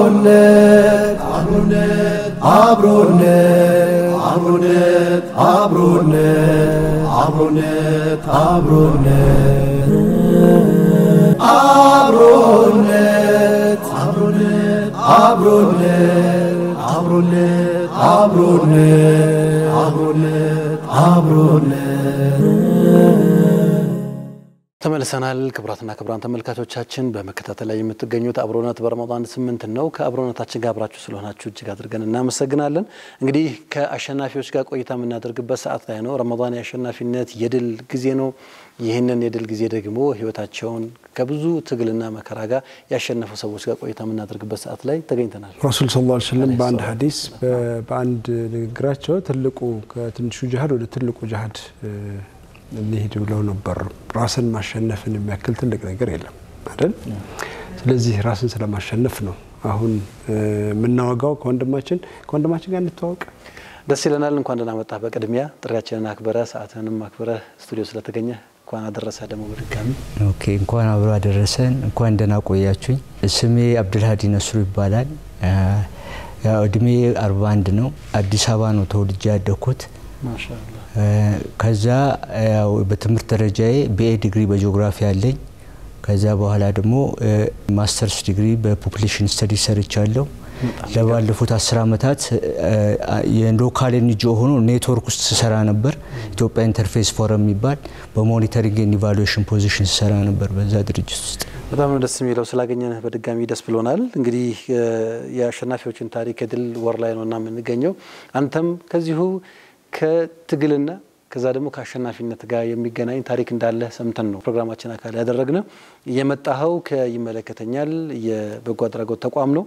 አብሮነት አብሮነት አብሮነት አብሮነት አብሮነት አብሮነት አብሮነት አብሮነት አብሮነት አብሮነት አብሮነት አብሮነት አብሮነት አብሮነት ተመልሰናል። ክቡራትና ክቡራን ተመልካቾቻችን በመከታተል ላይ የምትገኙት አብሮነት በረመዳን ስምንት ነው። ከአብሮነታችን ጋር አብራችሁ ስለሆናችሁ እጅግ አድርገን እናመሰግናለን። እንግዲህ ከአሸናፊዎች ጋር ቆይታ የምናደርግበት ሰዓት ላይ ነው። ረመዳን የአሸናፊነት የድል ጊዜ ነው። ይህንን የድል ጊዜ ደግሞ ህይወታቸውን ከብዙ ትግልና መከራ ጋር ያሸነፉ ሰዎች ጋር ቆይታ የምናደርግበት ሰዓት ላይ ተገኝተናል። ረሱል ስ ላ ስለም በአንድ ሀዲስ በአንድ ንግግራቸው ትልቁ ከትንሹ ጅሀድ ወደ ትልቁ ጅሀድ እንሂድ ብለው ነበር። ራስን ማሸነፍን የሚያክል ትልቅ ነገር የለም አይደል? ስለዚህ ራስን ስለማሸነፍ ነው አሁን የምናወጋው። ከወንድማችን ከወንድማችን ጋር እንተዋወቅ። ደስ ይለናል። እንኳን ደህና መጣህ። በቅድሚያ ጥሪያችንን አክብረ ሰዓትንም አክብረ ስቱዲዮ ስለተገኘ እንኳን አደረሰ። ደግሞ በድጋሚ ኦኬ፣ እንኳን አብሮ አደረሰን። እንኳን ደህና ቆያችሁኝ። ስሜ አብድልሀዲ ነስሩ ይባላል። ያው እድሜ 41 ነው። አዲስ አበባ ነው ተወልጄ ያደግኩት። ማሻአላህ ከዛ ያው በትምህርት ደረጃዬ ቢኤ ዲግሪ በጂኦግራፊ አለኝ። ከዛ በኋላ ደግሞ ማስተርስ ዲግሪ በፖፑሌሽን ስተዲ ሰርቻለሁ። ለባለፉት አስር ዓመታት የሎካል ኤንጂኦ ሆኖ ኔትወርክ ውስጥ ስሰራ ነበር። ኢትዮጵያ ኢንተርፌስ ፎረም የሚባል በሞኒተሪንግ ኤንድ ኢቫሉዌሽን ፖዚሽን ስሰራ ነበር በዛ ድርጅት ውስጥ። በጣም ነው ደስ የሚለው ስላገኘንህ በድጋሚ ደስ ብሎናል። እንግዲህ የአሸናፊዎችን ታሪክ የድል ወር ላይ ነው እና የምንገኘው አንተም ከዚሁ ከትግልና ከዛ ደግሞ ከአሸናፊነት ጋር የሚገናኝ ታሪክ እንዳለ ሰምተን ነው ፕሮግራማችን አካል ያደረግነው። የመጣኸው ከይመለከተኛል የበጎ አድራጎት ተቋም ነው።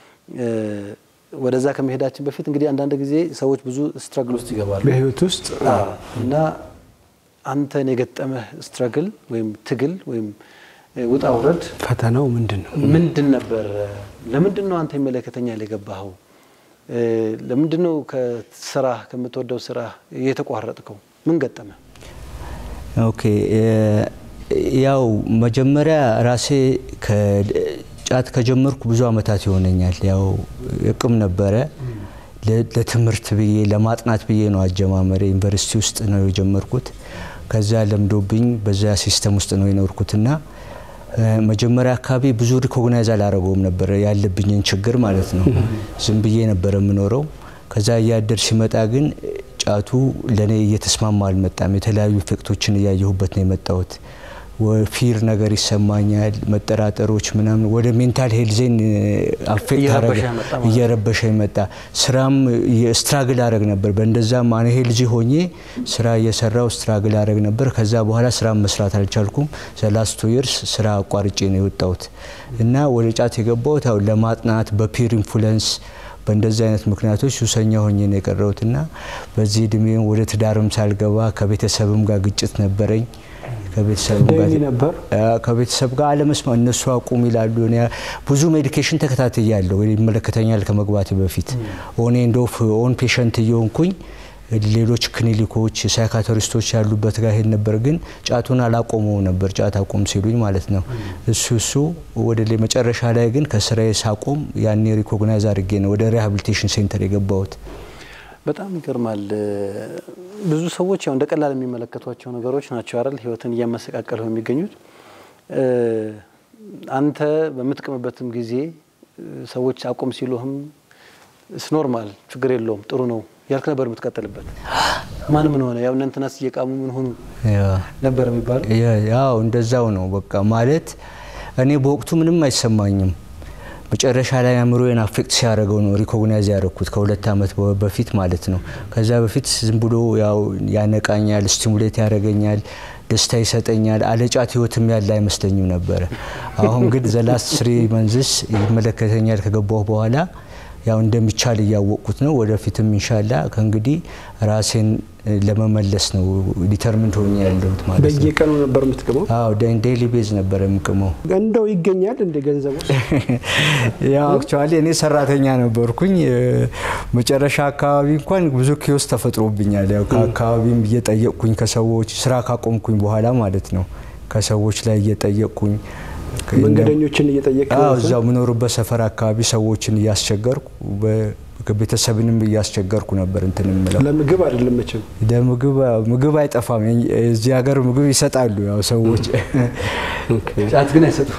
ወደዛ ከመሄዳችን በፊት እንግዲህ አንዳንድ ጊዜ ሰዎች ብዙ ስትረግል ውስጥ ይገባሉ በህይወት ውስጥ እና አንተን የገጠመህ ስትረግል ወይም ትግል ወይም ውጣ ውረድ ፈተናው ምንድን ነው? ምንድን ነበር? ለምንድን ነው አንተ ይመለከተኛል የገባኸው? ለምንድን ነው ከስራ ከምትወደው ስራ የተቋረጥከው? ምን ገጠመ? ኦኬ ያው መጀመሪያ ራሴ ጫት ከጀመርኩ ብዙ አመታት ይሆነኛል። ያው እቅም ነበረ ለትምህርት ብዬ ለማጥናት ብዬ ነው አጀማመሬ። ዩኒቨርሲቲ ውስጥ ነው የጀመርኩት። ከዛ ለምዶብኝ በዛ ሲስተም ውስጥ ነው የኖርኩትና መጀመሪያ አካባቢ ብዙ ሪኮግናይዝ አላረገውም ነበር ያለብኝን ችግር ማለት ነው። ዝም ብዬ ነበር የምኖረው። ከዛ እያደር ሲመጣ ግን ጫቱ ለእኔ እየተስማማ አልመጣም። የተለያዩ ኢፌክቶችን እያየሁበት ነው የመጣሁት። ፊር ነገር ይሰማኛል፣ መጠራጠሮች ምናምን ወደ ሜንታል ሄልዜን አፌክት አረገ፣ እየረበሸ መጣ። ስራም ስትራግል አረግ ነበር። በእንደዛም አነ ሄልዚ ሆኜ ስራ እየሰራው ስትራግል አረግ ነበር። ከዛ በኋላ ስራ መስራት አልቻልኩም። ዘላስቱ ይርስ ስራ አቋርጬ ነው የወጣሁት እና ወደ ጫት የገባሁት ያው ለማጥናት በፒር ኢንፍሉንስ በእንደዚህ አይነት ምክንያቶች ሱሰኛ ሆኜ ነው የቀረሁትና በዚህ እድሜ ወደ ትዳርም ሳልገባ ከቤተሰብም ጋር ግጭት ነበረኝ። ከቤተሰብ ጋር አለመስማ እነሱ አቁም ይላሉ። ብዙ ሜዲኬሽን ተከታትያለሁ ይመለከተኛል ከመግባቴ በፊት ኦኔ እንደ ኦን ፔሸንት እየሆንኩኝ ሌሎች ክሊኒኮች ሳይካትሪስቶች ያሉበት ጋር ሄድ ነበር፣ ግን ጫቱን አላቆመው ነበር። ጫት አቁም ሲሉኝ ማለት ነው። እሱ እሱ ወደ መጨረሻ ላይ ግን ከስራዬ ሳቆም ያኔ ሪኮግናይዝ አድርጌ ነው ወደ ሪሃቢሊቴሽን ሴንተር የገባሁት። በጣም ይገርማል። ብዙ ሰዎች ያው እንደ ቀላል የሚመለከቷቸው ነገሮች ናቸው አይደል? ህይወትን እያመሰቃቀሉ የሚገኙት። አንተ በምትቅምበትም ጊዜ ሰዎች አቁም ሲሉህም ስ ኖርማል ችግር የለውም ጥሩ ነው ያልክ ነበር የምትቀጥልበት። ማን ምን ሆነ ያው እናንተናስ እየቃሙ ምን ሆኑ ነበር የሚባለው? ያው እንደዛው ነው በቃ ማለት እኔ በወቅቱ ምንም አይሰማኝም። መጨረሻ ላይ አእምሮዬን አፌክት ሲያደርገው ነው ሪኮግናይዝ ያደረግኩት ከሁለት ዓመት በፊት ማለት ነው። ከዛ በፊት ዝም ብሎ ያው ያነቃኛል፣ ስቲሙሌት ያደርገኛል፣ ደስታ ይሰጠኛል። አለጫት ህይወትም ያለ አይመስለኝም ነበረ። አሁን ግን ዘላስት ስሪ መንዝስ ይመለከተኛል ከገባሁ በኋላ ያው እንደሚቻል እያወቅኩት ነው። ወደፊትም ኢንሻላ ከእንግዲህ ራሴን ለመመለስ ነው ዲተርሚንድ ሆኜ ያለሁት ማለት ነው። በየቀኑ ነበር የምትቅመው? አዎ ዴይሊ ቤዝ ነበር የምቅመው። እንደው ይገኛል እንደ ገንዘብ ውስጥ ያው አክቹዋሊ እኔ ሰራተኛ ነበርኩኝ። መጨረሻ አካባቢ እንኳን ብዙ ኪዮስ ተፈጥሮብኛል። ያው ከአካባቢም እየጠየቅኩኝ ከሰዎች ስራ ካቆምኩኝ በኋላ ማለት ነው ከሰዎች ላይ እየጠየቅኩኝ መንገደኞችን እየጠየቅ አዎ እዛው የምኖርበት ሰፈር አካባቢ ሰዎችን እያስቸገርኩ ቤተሰብንም እያስቸገርኩ ነበር እንትን የምለው። ለምግብ አይደለም መቼም ለምግብ ምግብ አይጠፋም። እዚህ ሀገር ምግብ ይሰጣሉ ያው ሰዎች ጫት ግን አይሰጡም።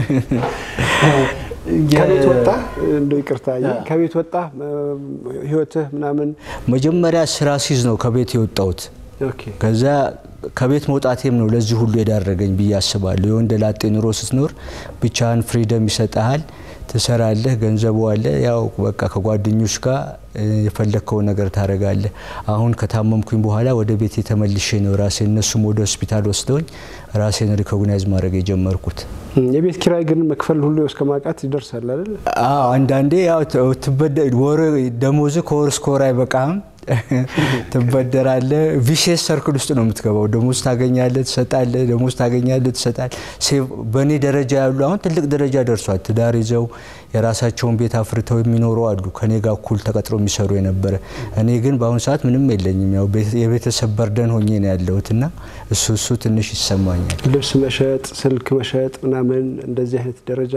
ከቤት ወጣ እንደ ይቅርታ ከቤት ወጣ ህይወትህ ምናምን መጀመሪያ ስራ ሲዝ ነው ከቤት የወጣሁት። ኦኬ ከዛ ከቤት መውጣቴም ነው ለዚህ ሁሉ የዳረገኝ ብዬ አስባለሁ። የወንደ ላጤ ኑሮ ስትኖር ብቻህን ፍሪደም ይሰጠሃል፣ ትሰራለህ፣ ገንዘቡ አለ። ያው በቃ ከጓደኞች ጋር የፈለግከውን ነገር ታደርጋለህ። አሁን ከታመምኩኝ በኋላ ወደ ቤት የተመልሼ ነው ራሴ እነሱም ወደ ሆስፒታል ወስደውኝ ራሴን ሪኮግናይዝ ማድረግ የጀመርኩት። የቤት ኪራይ ግን መክፈል ሁሉ እስከ ማቃት ይደርሳል አይደል? አዎ አንዳንዴ ያው ትበደ ወር ደሞዝ ከወር እስከ ወር አይበቃም። ትበደራለህ። ቪሼስ ሰርክል ውስጥ ነው የምትገባው። ደሞዝ ታገኛለህ፣ ትሰጣለህ፣ ደሞዝ ታገኛለህ፣ ትሰጣለህ። በእኔ ደረጃ ያሉ አሁን ትልቅ ደረጃ ደርሷል። ትዳር ይዘው የራሳቸውን ቤት አፍርተው የሚኖሩ አሉ፣ ከኔ ጋር እኩል ተቀጥሮ የሚሰሩ የነበረ። እኔ ግን በአሁኑ ሰዓት ምንም የለኝም። ያው የቤተሰብ በርደን ሆኜ ነው ያለሁት እና እሱ እሱ ትንሽ ይሰማኛል። ልብስ መሸጥ፣ ስልክ መሸጥ ምናምን እንደዚህ አይነት ደረጃ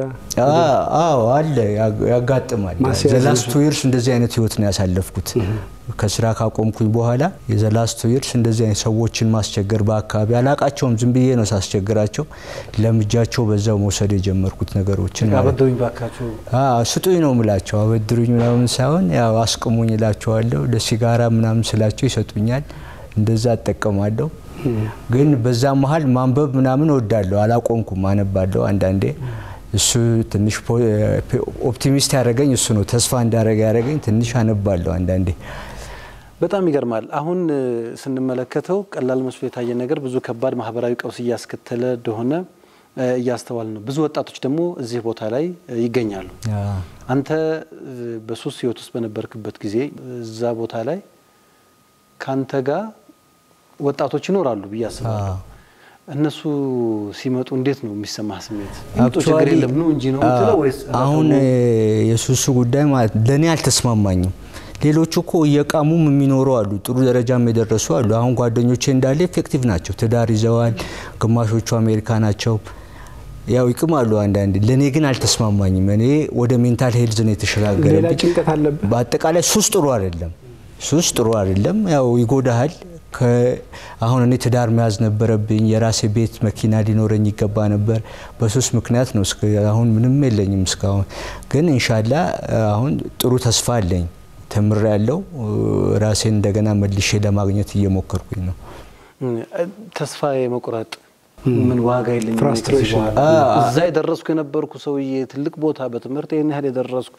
አዎ አለ፣ ያጋጥማል። ዘላስት ቱ ይርስ እንደዚህ አይነት ህይወት ነው ያሳለፍኩት። ከስራ ካቆምኩኝ በኋላ የዘላስት ቱ ይርስ እንደዚህ አይነት ሰዎችን ማስቸገር በአካባቢ አላቃቸውም። ዝም ብዬ ነው ሳስቸግራቸው ለምጃቸው በዛው መውሰድ የጀመርኩት ነገሮችን ማለት ነው። አበድሩኝ ባካችሁ ስጡኝ ነው ምላቸው። አበድሩኝ ምናምን ሳይሆን ያው አስቅሙኝ እላቸዋለሁ። ለሲጋራ ምናምን ስላቸው ይሰጡኛል። እንደዛ እጠቀማለሁ። ግን በዛ መሀል ማንበብ ምናምን እወዳለሁ። አላቆምኩም፣ አነባለሁ አንዳንዴ። እሱ ትንሽ ኦፕቲሚስት ያደረገኝ እሱ ነው። ተስፋ እንዳደረገ ያደረገኝ ትንሽ አነባለሁ አንዳንዴ። በጣም ይገርማል። አሁን ስንመለከተው ቀላል መስሎ የታየ ነገር ብዙ ከባድ ማህበራዊ ቀውስ እያስከተለ እንደሆነ እያስተዋል ነው። ብዙ ወጣቶች ደግሞ እዚህ ቦታ ላይ ይገኛሉ። አንተ በሱስ ህይወት ውስጥ በነበርክበት ጊዜ እዛ ቦታ ላይ ከአንተ ጋር ወጣቶች ይኖራሉ ብዬ አስባለሁ። እነሱ ሲመጡ እንዴት ነው የሚሰማህ ስሜት? ይምጡ ችግር የለም ነው እንጂ ነው የምትለው ወይስ አሁን የሱሱ ጉዳይ ማለት ለእኔ አልተስማማኝም። ሌሎቹ እኮ እየቃሙም የሚኖሩ አሉ፣ ጥሩ ደረጃም የደረሱ አሉ። አሁን ጓደኞቼ እንዳለ ኤፌክቲቭ ናቸው፣ ትዳር ይዘዋል፣ ግማሾቹ አሜሪካ ናቸው። ያው ይቅማሉ አንዳንድ። ለእኔ ግን አልተስማማኝም። እኔ ወደ ሜንታል ሄልዝ ነው ሌላ የተሸጋገረብኝ። ጭንቀት አለብህ። በአጠቃላይ ሱስ ጥሩ አይደለም። ሱስ ጥሩ አይደለም። ያው ይጎዳሃል። አሁን እኔ ትዳር መያዝ ነበረብኝ። የራሴ ቤት መኪና ሊኖረኝ ይገባ ነበር። በሱስ ምክንያት ነው እስከ አሁን ምንም የለኝም እስካሁን። ግን ኢንሻላ አሁን ጥሩ ተስፋ አለኝ። ተምር ያለው ራሴን እንደገና መልሼ ለማግኘት እየሞከርኩኝ ነው። ተስፋ የመቁረጥ ምን ዋጋ የለኝም Frustration. ከዚህ በኋላ እዛ የደረስኩ የነበርኩ ሰውዬ ትልቅ ቦታ በትምህርት ይህን ያህል የደረስኩ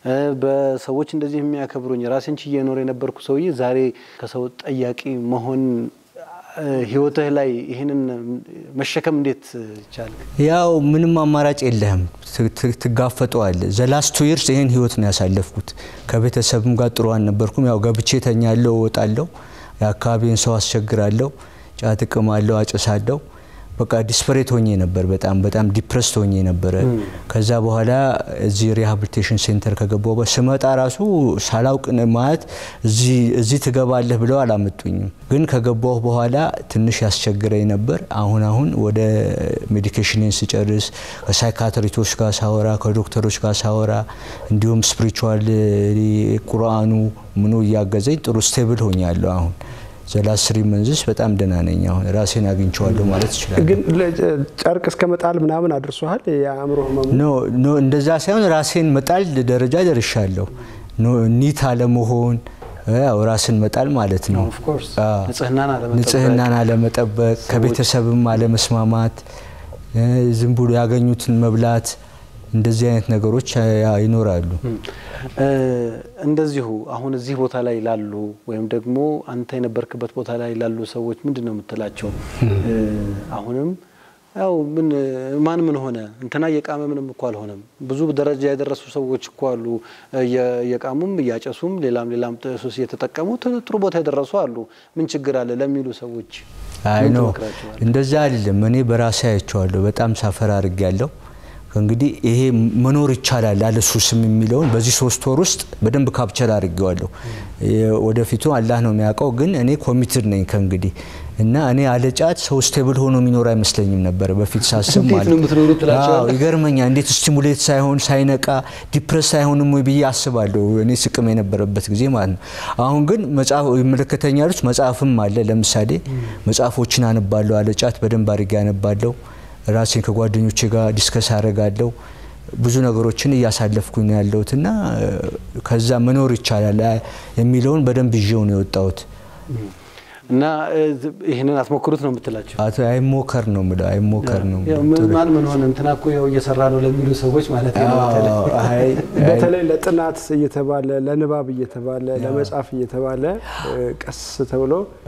በሰዎች እንደዚህ የሚያከብሩኝ ራሴን ችዬ የኖር የነበርኩ ሰውዬ ዛሬ ከሰው ጠያቂ መሆን ህይወትህ ላይ ይህንን መሸከም እንዴት ቻልክ? ያው ምንም አማራጭ የለህም፣ ትጋፈጠዋለህ። ዘላስቱ ይርስ ይህን ህይወት ነው ያሳለፍኩት። ከቤተሰብም ጋር ጥሩ አልነበርኩም። ያው ገብቼ ተኛለሁ፣ እወጣለሁ፣ የአካባቢን ሰው አስቸግራለሁ፣ ጫት እቅማለሁ፣ አጭሳለሁ። በቃ ዲስፐሬት ሆኜ ነበር። በጣም በጣም ዲፕረስድ ሆኜ ነበረ። ከዛ በኋላ እዚህ ሪሃብሊቴሽን ሴንተር ከገባሁ በ- ስመጣ ራሱ ሳላውቅ ነ- ማለት እዚህ- እዚህ ትገባለህ ብለው አላመጡኝም። ግን ከገባሁ በኋላ ትንሽ ያስቸግረኝ ነበር። አሁን አሁን ወደ ሜዲኬሽንን ስጨርስ ከሳይካትሪቶች ጋር ሳወራ፣ ከዶክተሮች ጋር ሳወራ እንዲሁም ስፒሪቹዋል ቁርአኑ ምኑ እያገዘኝ ጥሩ ስቴብል ሆኛለሁ አሁን ዘላስሪ መንዝስ በጣም ደህና ነኝ። አሁን ራሴን አግኝቼዋለሁ ማለት ይችላል። ግን ለ- ጨርቅ እስከ መጣል ምናምን አድርሶሃል የአእምሮ ህመሙ? ኖ ኖ እንደዛ ሳይሆን ራሴን መጣል ደረጃ ደርሻለሁ። ኖ ኒት አለመሆን ያው ራስን መጣል ማለት ነው። ኦፍ ኮርስ አዎ። ንጽህናን አለመጠበቅ ንጽህናን አለመጠበቅ፣ ከቤተሰብም አለመስማማት፣ እ ዝም ብሎ ያገኙትን መብላት፣ እንደዚህ አይነት ነገሮች ያ- ይኖራሉ። እ እንደዚሁ አሁን እዚህ ቦታ ላይ ላሉ ወይም ደግሞ አንተ የነበርክበት ቦታ ላይ ላሉ ሰዎች ምንድን ነው የምትላቸው? እ አሁንም ያው ምን ማን ምን ሆነ እንትና እየቃመ ምንም እኮ አልሆነም። ብዙ ደረጃ የደረሱ ሰዎች እኮ አሉ። እየ- እየቃሙም እያጨሱም ሌላም ሌላም ሱስ እየተጠቀሙ ት- ጥሩ ቦታ የደረሱ አሉ። ምን ችግር አለ ለሚሉ ሰዎች አይ ምን ኖ ትመክራቸዋለህ? እንደዛ አይደለም። እኔ በራሴ አይቼዋለሁ። በጣም ሳፈር አድርጌያለሁ። እንግዲህ ይሄ መኖር ይቻላል አለ ሱስም የሚለውን በዚህ ሶስት ወር ውስጥ በደንብ ካፕቸር አድርጌዋለሁ። ወደፊቱ አላህ ነው የሚያውቀው፣ ግን እኔ ኮሚትድ ነኝ ከእንግዲህ እና እኔ አለ ጫት ሰው ስቴብል ሆኖ የሚኖር አይመስለኝም ነበር በፊት ሳስብ እንዴት ማለት ነው የምትኖሩት ትላቸዋለህ? አዎ፣ ይገርመኛል። እንዴት ስቲሙሌት ሳይሆን ሳይነቃ ዲፕረስ ሳይሆንም ወይ ብዬ አስባለሁ እኔ ስቅም የነበረበት ጊዜ ማለት ነው። አሁን ግን መጽሐፍ ይመለከተኛል ውስጥ መጽሐፍም አለ። ለምሳሌ መጽሐፎችን አነባለሁ፣ አለ ጫት በደንብ አድርጌ አነባለሁ። ራሴን ከጓደኞቼ ጋር ዲስከስ አደርጋለሁ። ብዙ ነገሮችን እያሳለፍኩኝ ነው ያለሁት እና ከዛ መኖር ይቻላል የሚለውን በደንብ ይዤው ነው የወጣሁት። እና እ, ይህንን አትሞክሩት ነው የምትላቸው? አቶ አይሞከር ነው የምለው፣ አይሞከር ነው ያው ምን ማን ምን ሆነ እንትና እኮ ያው እየሰራ ነው ለሚሉ ሰዎች ማለት ነው። በተለይ አዎ፣ አይ፣ አይ፣ በተለይ ለጥናት እየተባለ ለንባብ እየተባለ ለመጻፍ እየተባለ እ፣ ቀስ ተብሎ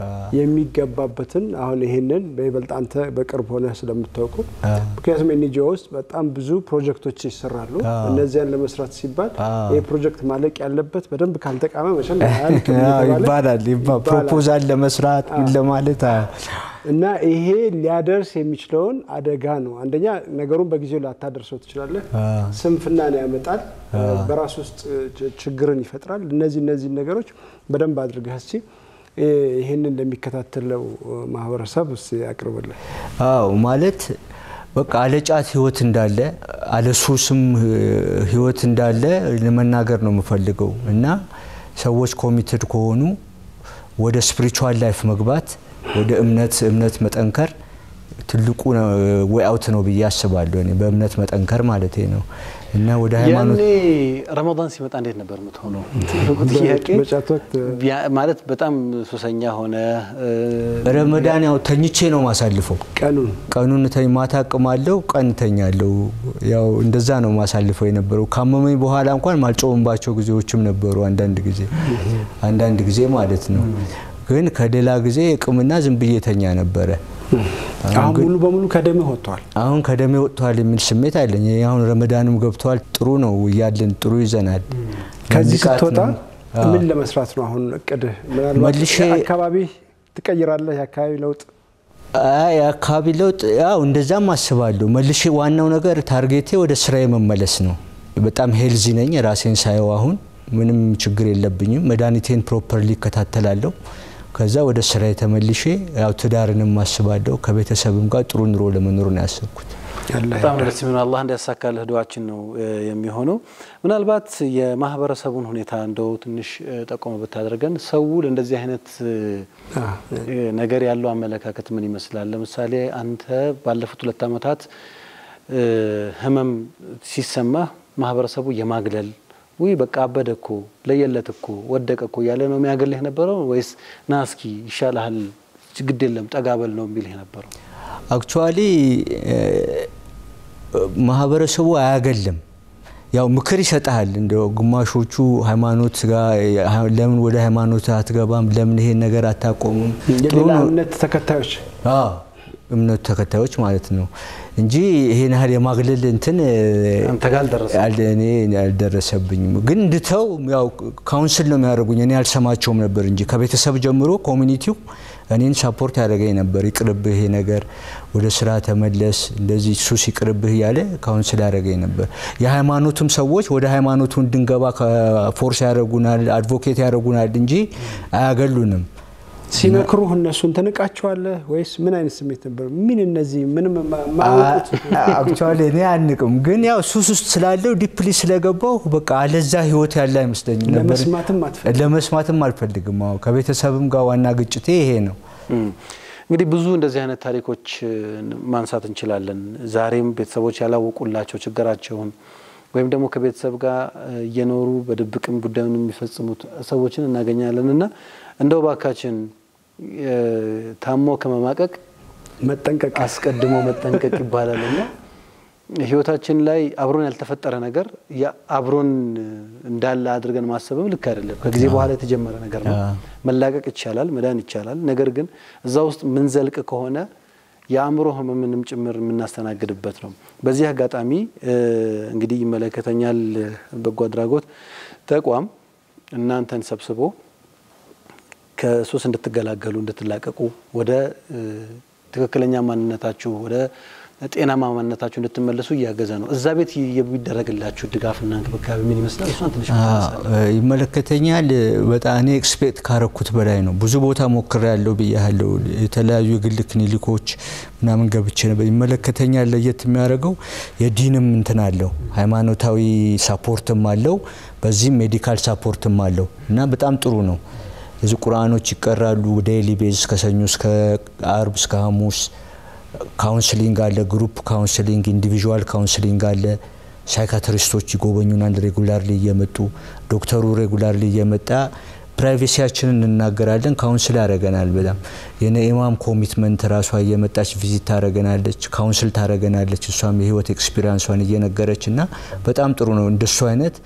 የሚገባበትን አሁን ይሄንን በይበልጥ አንተ በቅርብ ሆነ ስለምታውቁ ምክንያቱም ኤንጂኦ ውስጥ በጣም ብዙ ፕሮጀክቶች ይሰራሉ። እነዚያን ለመስራት ሲባል ይህ ፕሮጀክት ማለቅ ያለበት በደንብ ካልተቃመ መቼም አያልቅም አዎ፣ እየተባለ ይባላል ይባ- ይባላል። ፕሮፖዛል ለመስራት ምን ለማለት አዎ። እና ይሄ ሊያደርስ የሚችለውን አደጋ ነው። አንደኛ ነገሩን በጊዜው ላታደርሰው ትችላለህ። ስንፍናን ያመጣል፣ በራስ ውስጥ ች- ችግርን ይፈጥራል። እነዚህ እነዚህ ነገሮች በደንብ አድርገህ እስኪ ይህንን ለሚከታተለው ማህበረሰብ እስኪ አቅርብልን። አዎ ማለት በቃ አለ ጫት ህይወት እንዳለ አለ ሱስም ህ- ህይወት እንዳለ ለመናገር ነው የምፈልገው እና ሰዎች ኮሚትድ ከሆኑ ወደ ስፒሪቹዋል ላይፍ መግባት ወደ እምነት እምነት መጠንከር ትልቁ ወይ አውት ነው ብዬ አስባለሁ። እኔ በእምነት መጠንከር ማለት ነው እና ወደ ሃይማኖት ያኔ ረመዳን ሲመጣ እንዴት ነበር የምትሆነው? ትልቁ ጥያቄ በጫት ወቅት ቢያ- ማለት በጣም ሱሰኛ ሆነ እ፣ ረመዳን ያው ተኝቼ ነው ማሳልፈው። ቀኑን ቀኑን ተኝ ማታ አቅማለሁ፣ ቀን ተኛለሁ። ያው እንደዛ ነው ማሳልፈው የነበረው። ካመመኝ በኋላ እንኳን ማልጮምባቸው ጊዜዎችም ነበሩ። አንዳንድ ጊዜ አንዳንድ ጊዜ ማለት ነው። ግን ከሌላ ጊዜ ቅምና ዝም ብዬ ተኛ ነበረ። አሁን ሙሉ በሙሉ ከደምህ ወጥቷል። አሁን ከደሜ ወጥቷል የሚል ስሜት አለኝ። ይሄ አሁን ረመዳንም ገብቷል። ጥሩ ነው እያለን ጥሩ ይዘናል። ከዚህ ንቃት ስትወጣ ነው። አዎ። ምን ለመስራት ነው አሁን እቅድህ? ምናልባት መልሼ- አካባቢ ትቀይራለህ? የአካባቢ ለውጥ አይ የአካባቢ ለውጥ ያው እንደዛም አስባለሁ። መልሼ ዋናው ነገር ታርጌቴ ወደ ስራዬ መመለስ ነው። በጣም ሄልዚ ነኝ ራሴን ሳየው አሁን ምንም ችግር የለብኝም። መድኃኒቴን ፕሮፐርሊ እከታተላለሁ። ከዛ ወደ ስራዬ ተመልሼ ያው ትዳርንም አስባለሁ። ከቤተሰብም ጋር ጥሩ ኑሮ ለመኖር ነው ያሰብኩት። ያለ በጣም ደስ የሚሆነው አላህ እንዲያሳካልህ ዱዓችን ነው እ፣ የሚሆነው። ምናልባት የማህበረሰቡን ሁኔታ እንደው ትንሽ እ፣ ጠቆመ ብታደርገን ሰው ለእንደዚህ አይነት እ፣ እ፣ ነገር ያለው አመለካከት ምን ይመስላል? ለምሳሌ አንተ ባለፉት ሁለት ዓመታት እ፣ ህመም ሲሰማህ ማህበረሰቡ የማግለል ውይ በቃ አበደ እኮ ለየለት እኮ ወደቀ እኮ እያለ ነው የሚያገልህ የነበረው ወይስ ና እስኪ ይሻልሃል ግድ የለም ጠጋበል ነው የሚልህ የነበረው? አክቹዋሊ ማህበረሰቡ አያገልም። ያው ምክር ይሰጥሃል። እንደ ግማሾቹ ሃይማኖት ጋር ለምን ወደ ሃይማኖት አትገባም? ለምን ይሄን ነገር አታቆሙም? ጥሩ የሌላ ነው እምነት ተከታዮች አዎ እምነቱ ተከታዮች ማለት ነው እንጂ ይሄን ያህል የማግለል እንትን አንተ ጋር አልደረሰም? አል- እኔ አልደረሰብኝም። ግን እንድተው ያው ካውንስል ነው የሚያደርጉኝ። እኔ አልሰማቸውም ነበር እንጂ ከቤተሰብ ጀምሮ ኮሚኒቲው እኔን ሳፖርት ያደረገኝ ነበር። ይቅርብህ ይሄ ነገር፣ ወደ ስራ ተመለስ፣ እንደዚህ ሱስ ይቅርብህ እያለ ካውንስል ያደረገኝ ነበር። የሃይማኖቱም ሰዎች ወደ ሃይማኖቱ እንድንገባ ፎርስ ያደረጉናል፣ አድቮኬት ያደረጉናል እንጂ አያገሉንም። ሲመክሩህ እነሱን ትንቃቸዋለህ ወይስ ምን አይነት ስሜት ነበር? ምን እነዚህ ምንም ማ- ማያውቁት አክቹዋሊ እኔ አንቅም፣ ግን ያው ሱስ ውስጥ ስላለው ዲፕሊ ስለገባው በቃ አለዛ ህይወት ያለ አይመስለኝም ነበር። ለመስማትም አትፈልግም? ለመስማትም አልፈልግም። አዎ ከቤተሰብም ጋር ዋና ግጭቴ ይሄ ነው። እም፣ እንግዲህ ብዙ እንደዚህ አይነት ታሪኮች እ, ማንሳት እንችላለን። ዛሬም ቤተሰቦች ያላወቁላቸው ችግራቸውን ወይም ደግሞ ከቤተሰብ ጋር እ, እየኖሩ በድብቅም ጉዳዩን የሚፈጽሙት ሰዎችን እናገኛለን እና እንደው ባካችን እ, ታሞ ከመማቀቅ መጠንቀቅ አስቀድሞ መጠንቀቅ ይባላል እና ህይወታችን ላይ አብሮን ያልተፈጠረ ነገር ያ- አብሮን እንዳለ አድርገን ማሰብም ልክ አይደለም። ከጊዜ በኋላ የተጀመረ ነገር ነው። መላቀቅ ይቻላል፣ መዳን ይቻላል። ነገር ግን እዛ ውስጥ ምንዘልቅ ከሆነ የአእምሮ ህመምንም ጭምር የምናስተናግድበት ነው። በዚህ አጋጣሚ እ፣ እንግዲህ ይመለከተኛል በጎ አድራጎት ተቋም እናንተን ሰብስቦ ከሱስ እንድትገላገሉ እንድትላቀቁ ወደ እ፣ ትክክለኛ ማንነታችሁ ወደ ጤናማ ማንነታችሁ እንድትመለሱ እያገዘ ነው። እዛ ቤት የሚደረግላችሁ ድጋፍና እንክብካቤ ምን ይመስላል? እሷን ትንሽ ይመለከተኛል። በጣም እኔ ኤክስፔክት ካረኩት በላይ ነው። ብዙ ቦታ ሞክሬ ያለው ብያለሁ። የተለያዩ የግል ክሊኒኮች ምናምን ገብቼ ነበር። ይመለከተኛል። ለየት የሚያደርገው የዲንም እንትን አለው፣ ሃይማኖታዊ ሳፖርትም አለው፣ በዚህም ሜዲካል ሳፖርትም አለው እና በጣም ጥሩ ነው። እዚህ ቁርአኖች ይቀራሉ ዴይሊ ቤዝ ከሰኞ እስከ አርብ እስከ ሐሙስ ካውንስሊንግ አለ፣ ግሩፕ ካውንስሊንግ፣ ኢንዲቪዥዋል ካውንስሊንግ አለ። ሳይካትሪስቶች ይጎበኙናል ሬጉላርሊ እየመጡ ዶክተሩ ሬጉላርሊ እየመጣ ፕራይቬሲያችንን እንናገራለን። ካውንስል ያደረገናል። በጣም የነ ኢማም ኮሚትመንት ራሷ እየመጣች ቪዚት ታደረገናለች፣ ካውንስል ታደረገናለች። እሷም የህይወት ኤክስፒሪንሷን እየነገረች እና በጣም ጥሩ ነው። እንደሱ አይነት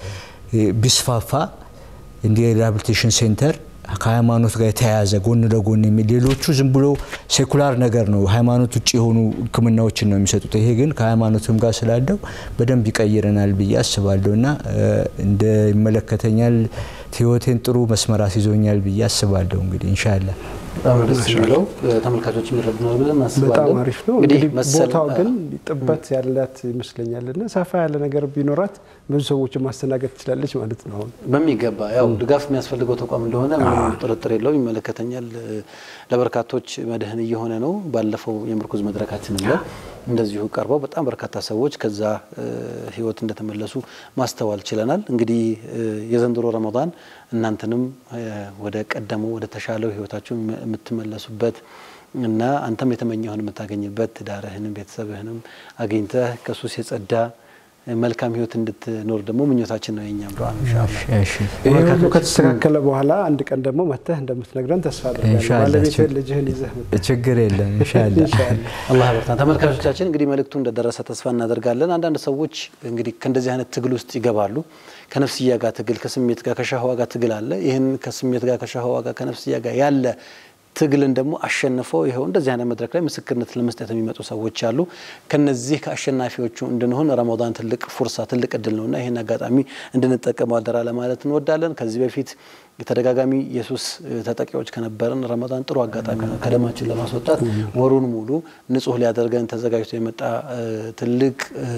ቢስፋፋ እንዲ ሪሃብሊቴሽን ሴንተር ከሃይማኖት ጋር የተያያዘ ጎን ለጎን የሚል ሌሎቹ ዝም ብሎ ሴኩላር ነገር ነው፣ ሃይማኖት ውጭ የሆኑ ሕክምናዎችን ነው የሚሰጡት። ይሄ ግን ከሃይማኖትም ጋር ስላለው በደንብ ይቀይረናል ብዬ አስባለሁ እና እንደ ይመለከተኛል ህይወቴን ጥሩ መስመር አስይዞኛል ብዬ አስባለሁ። እንግዲህ ኢንሻላህ በጣም ነው ደስ የሚለው ተመልካቾች የሚረዱናል ብለን እናስባለን። በጣም አሪፍ ነው። እንግዲህ እንግዲህ መሰል ቦታው ግን ጥበት ያላት ይመስለኛል እና ሰፋ ያለ ነገር ቢኖራት ብዙ ሰዎችን ማስተናገድ ትችላለች ማለት ነው። አሁን በሚገባ ያው ድጋፍ የሚያስፈልገው ተቋም እንደሆነ ምንም ጥርጥር የለውም። ይመለከተኛል ለበርካቶች መድህን እየሆነ ነው። ባለፈው የምርኩዝ መድረካችንም ላይ እንደዚሁ ቀርበው በጣም በርካታ ሰዎች ከዛ ህይወት እንደተመለሱ ማስተዋል ችለናል። እንግዲህ የዘንድሮ ረመዳን እናንተንም ወደ ቀደመው ወደ ተሻለው ህይወታችሁ የምትመለሱበት እና አንተም የተመኘውን የምታገኝበት ትዳርህንም ቤተሰብህንም አግኝተህ ከሱስ የጸዳ መልካም ህይወት እንድትኖር ደግሞ ምኞታችን ነው የኛም ዱዓ ነው ኢንሻአላህ። ይሄ ሁሉ ከተስተካከለ በኋላ አንድ ቀን ደግሞ መተህ እንደምትነግረን ተስፋ አድርጋለሁ። ኢንሻአላህ። ባለቤትህን ልጅህን ይዘህ መጥተህ ችግር የለም ኢንሻላህ። ኢንሻአላህ። አላህ ያበርታን። ተመልካቾቻችን እንግዲህ መልእክቱ እንደደረሰ ተስፋ እናደርጋለን። አንዳንድ ሰዎች እንግዲህ ከእንደዚህ አይነት ትግል ውስጥ ይገባሉ። ከነፍስያ ጋር ትግል፣ ከስሜት ጋር ከሻህዋ ጋር ትግል አለ። ይህን ከስሜት ጋር ከሻህዋ ጋር ከነፍስያ ጋር ያለ ትግልን ደግሞ አሸንፈው ይኸው እንደዚህ አይነት መድረክ ላይ ምስክርነት ለመስጠት የሚመጡ ሰዎች አሉ። ከነዚህ ከአሸናፊዎቹ እንድንሆን ረመዳን ትልቅ ፉርሳ ትልቅ እድል ነውና ይህን አጋጣሚ እንድንጠቀመው አደራ ለማለት እንወዳለን። ከዚህ በፊት የተደጋጋሚ የሱስ ተጠቂዎች ከነበረን ረመዳን ጥሩ አጋጣሚ ነው። ከደማችን ለማስወጣት ወሩን ሙሉ ንጹህ ሊያደርገን ተዘጋጅቶ የመጣ ትልቅ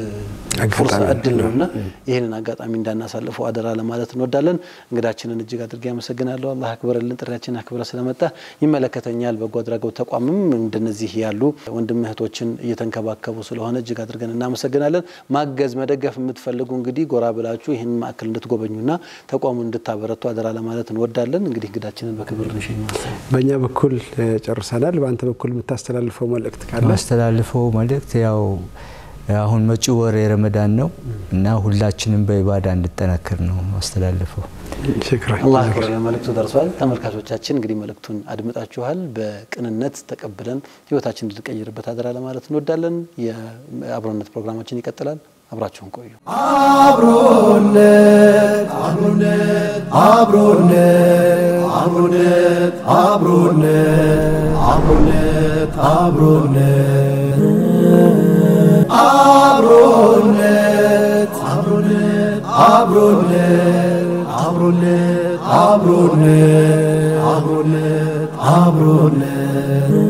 ፉርሳ እድል ነውና ይህንን አጋጣሚ እንዳናሳልፈው አደራ ለማለት እንወዳለን። እንግዳችንን እጅግ አድርጌ አመሰግናለሁ። አላህ አክብረልን፣ ጥሪያችን አክብረ ስለመጣ ይመለከተኛል በጎ አድራጎት ተቋምም እንደነዚህ ያሉ ወንድም እህቶችን እየተንከባከቡ ስለሆነ እጅግ አድርገን እናመሰግናለን። ማገዝ መደገፍ የምትፈልጉ እንግዲህ ጎራ ብላችሁ ይህን ማዕከል እንድትጎበኙና ተቋሙን እንድታበረቱ አደራ ለማለት እንወዳለን። እንግዲህ እንግዳችንን በክብር እንሸኝ። በእኛ በኩል እ፣ ጨርሰናል። በአንተ በኩል የምታስተላልፈው መልእክት ካለ ማስተላልፈው መልእክት ያው አሁን መጪው ወር የረመዳን ነው እና ሁላችንም በኢባዳ እንድጠናከር ነው ማስተላልፈው። ሽክራን አላህ ያክብረን። መልእክቱ ደርሷል። ተመልካቾቻችን እንግዲህ መልእክቱን አድምጣችኋል። በቅንነት ተቀብለን ህይወታችን እንድንቀይርበት አደራ ለማለት እንወዳለን። የአብሮነት ፕሮግራማችን ይቀጥላል። አብራችሁን ቆዩ። አብሮነት አብሮነት አብሮነት አብሮነት አብሮነት አብሮነት አብሮነት አብሮነት አብሮነት አብሮነት አብሮነት አብሮነት አብሮነት አብሮነት